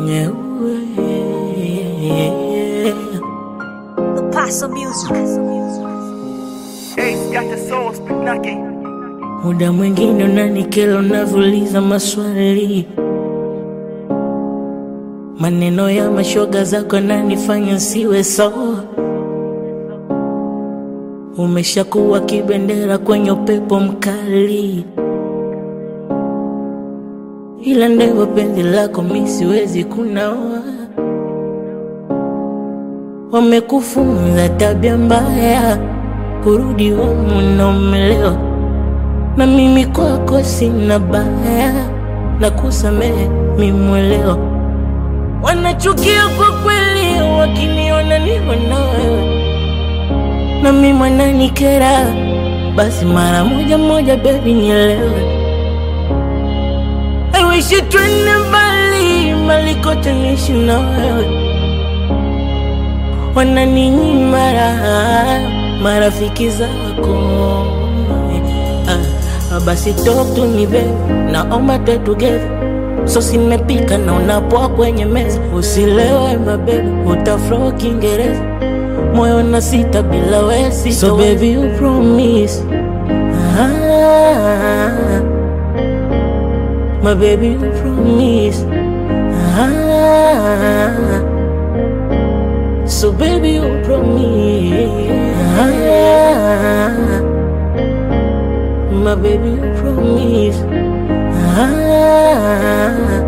The Paso Music. Ace got the soul, speak knocking. Muda mwingine unanikela unavyouliza maswali, maneno ya mashoga zako yananifanya siwe sawa. Umeshakuwa kibendera kwenye upepo mkali, ila ndewa penzi lako mi siwezi kunawa. Wamekufunza tabia mbaya, kurudi humu na umelewa na mimi kwako sina baya na kusamehe mimwelewa. Wanachukia kwa kweli wakiniona niwe na wewe, na mimi mwananikera, basi mara moja moja baby nielewe. I wish you twende mbali mbali kote niishi na wewe, wananinyima raha marafiki zako Ah, basi talk to me babe, naomba tuwe together. So simepika na unapoa kwenye meza, usilewe mabebe, utaflow Kiingereza, moyo na sita bila wesi. So baby you promise ah, my baby you promise ah, so baby you promise ah, my baby you promise ah,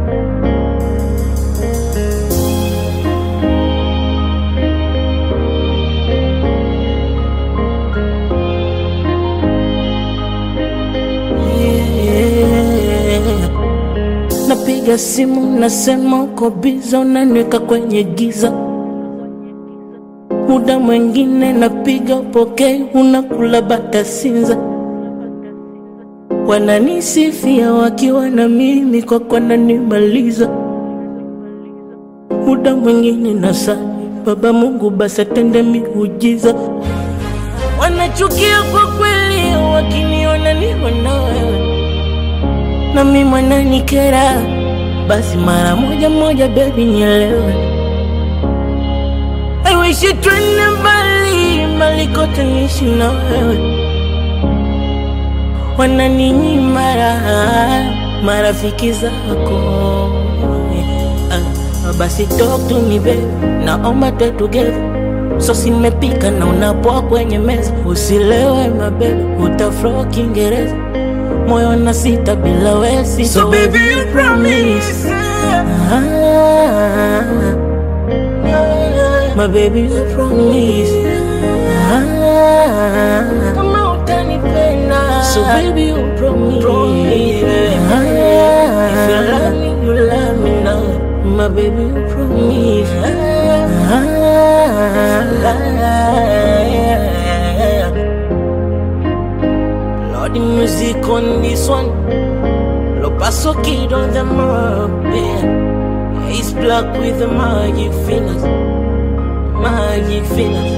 yeah. Napiga simu nasema uko biza, unaniweka kwenye giza. Muda mwingine napiga upokei, unakula bata sinza. Wananisifia wakiwa na mimi, kwa kwa nanimaliza. Muda mwingine nasali, Baba Mungu basi atende miujiza. Wanachukia kwa kweli wakiniona niwe na wewe na mimi mwananikera, basi mara moja moja baby nielewe. I wish you twende mbali mbali kote niishi na wewe, wananinyima raha marafiki zako. Ah, basi talk to me baby, naomba tuwe together. So simepika na unapoa kwenye meza, usilewe mabebe, utaflow Kiingereza, moyo na sita bila wesi. So baby you promise. Ah, my baby you promise ah, kama utanipenda so baby you promise, Ah, if you love me you love me now my baby you promise ah, Lord the music on this one Lo paso kid on the mob yeah. He's black with the magic fingers Magic fingers